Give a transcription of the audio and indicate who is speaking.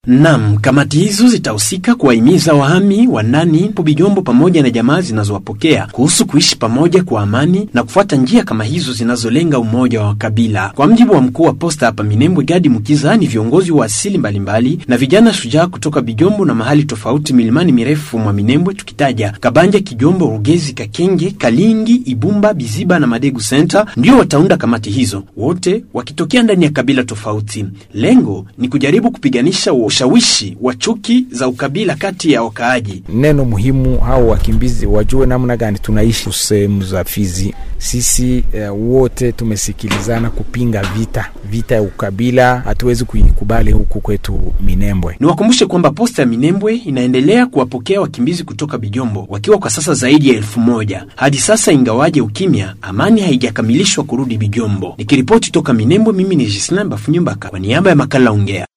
Speaker 1: Nam, kamati hizo zitahusika kuwahimiza wahami wa ndani po Bijombo pamoja na jamaa zinazowapokea kuhusu kuishi pamoja kwa amani na kufuata njia kama hizo zinazolenga umoja wa kabila. Kwa mjibu wa mkuu wa posta hapa Minembwe, Gadi Mukiza, ni viongozi wa asili mbalimbali na vijana shujaa kutoka Bijombo na mahali tofauti milimani mirefu mwa Minembwe, tukitaja Kabanja, Kijombo, Rugezi, Kakenge, Kalingi, Ibumba, Biziba na Madegu Center, ndio wataunda kamati hizo, wote wakitokea ndani ya kabila tofauti. Lengo ni kujaribu kupiganisha ushawishi wa chuki za ukabila kati ya wakaaji.
Speaker 2: Neno muhimu hao wakimbizi wajue namna gani tunaishi sehemu za Fizi. Sisi eh, wote tumesikilizana kupinga vita vita ya ukabila, hatuwezi kuikubali huku kwetu Minembwe.
Speaker 1: Niwakumbushe kwamba posta ya Minembwe inaendelea kuwapokea wakimbizi kutoka Bijombo wakiwa kwa sasa zaidi ya elfu moja hadi sasa, ingawaje ukimya, amani haijakamilishwa kurudi Bijombo. Nikiripoti toka Minembwe, mimi ni Jislan Bafunyumbaka kwa niaba ya makala Ongea.